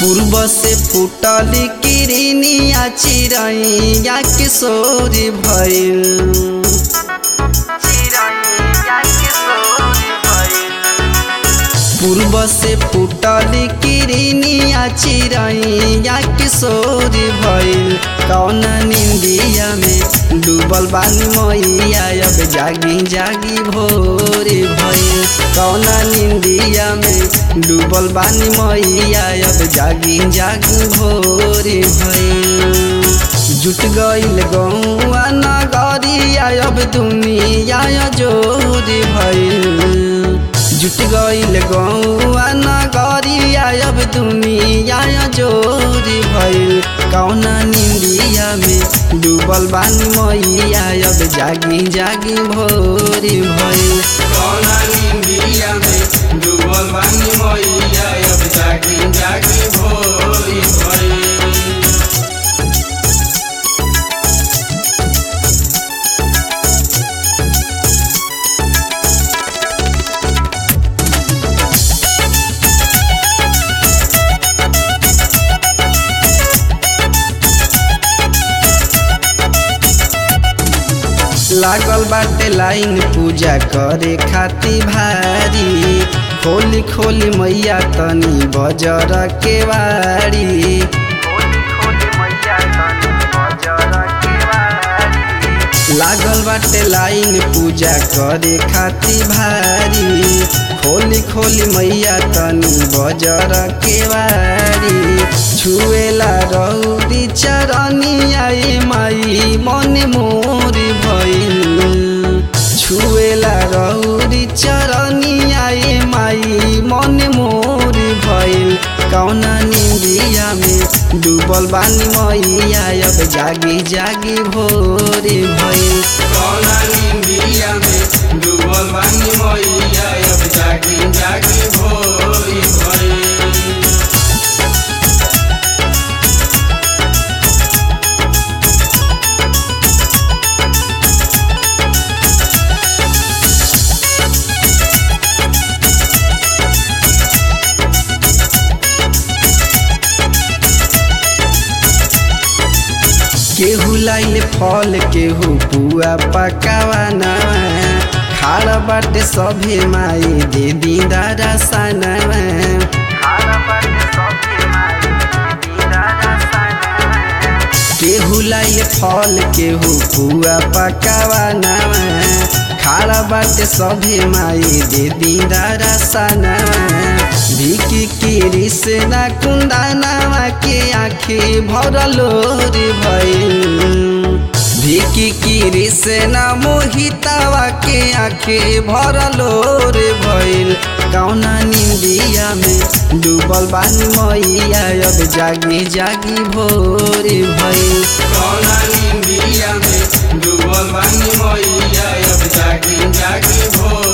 पूर्व से फूटल किरनिया चिड़ैया किशोरी भइल पूर्व से फूटल किरनिया चिड़ैया किशोरी भइल कौन निंदिया में डूबल बानी मैया अब जागी जागी भोरे भइल कौन निंदिया में डूबल बानी मैया अब जागी जागी भोरे भइल जुट गईल गौआ नगरिया अब दुनिया जोरी भइल जुट गईल गौआ नगरिया अब दुनिया जोरी भइल कौना निंदिया में डूबल बानी मैया अब जागी जागी भोरी भइल कौना निंदिया में डूबल बानी मैया अब जागी जागी भोरी भइल लागल बाटे लाइन पूजा करे खाती भारी खोली खोली मैया तनी बजर के वारी लागल बाटे लाइन पूजा करे खाती भारी खोली खोली मैया तनी बजर के वारी छुएला रौदी चरनिया ए माई मन मोर भइल छुएला रौदी चरनिया ए माई मन मोर भइल कौना निंदिया में डूबल बानी मैया अब जागी जागी भोरे भइल कौना निंदिया में डूबल बानी मैया अब जागी जागी भोरी भइल केहू लाइल फल केहू पुआ पकावाना खाड़ बाटे सभे माई दे दी दादा सनवा केहू लाइल फल केहू पुआ पकावाना खाड़ा बाटे सभे माई दे दी दादा सनवा भिकी किरी से ना कुंदानावा के आँखी भरलो रे भइल भिकी किरी से ना मोहितावा के आँखी भरलो रे भइल कौना निंदिया में डूबल बानी मैया अब जागी जागी भोरे भइल कौना निंदिया में डूबल बानी मैया अब जागी जागी भोरी